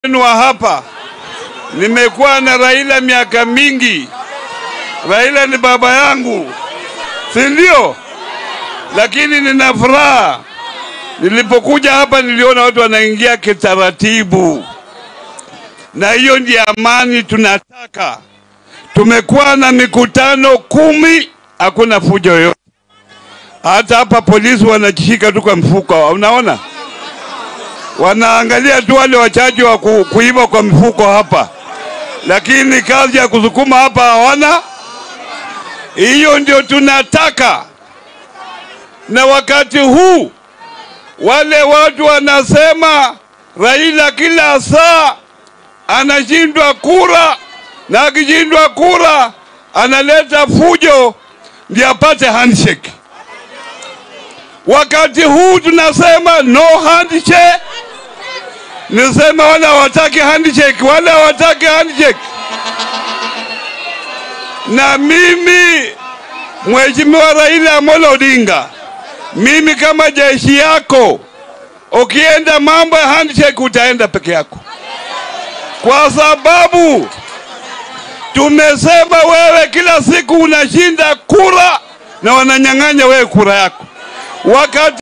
wenu wa hapa. Nimekuwa na Raila miaka mingi. Raila ni baba yangu, si ndio? Lakini nina furaha, nilipokuja hapa niliona watu wanaingia kitaratibu, na hiyo ndiyo amani tunataka. Tumekuwa na mikutano kumi, hakuna fujo yoyote. Hata hapa polisi wanajishika tu kwa mfuko, unaona wanaangalia tu wale wachache wa ku, kuiba kwa mifuko hapa, lakini kazi ya kusukuma hapa hawana. Hiyo ndio tunataka. Na wakati huu wale watu wanasema Raila kila saa anashindwa kura, na akishindwa kura analeta fujo ndio apate handshake. Wakati huu tunasema no handshake. Nisema wale hawataki handshake, wale hawataki handshake. Na mimi Mheshimiwa Raila Amolo Odinga, mimi kama jeshi yako, ukienda mambo ya handshake utaenda peke yako, kwa sababu tumesema wewe kila siku unashinda kura na wananyang'anya wewe kura yako wakati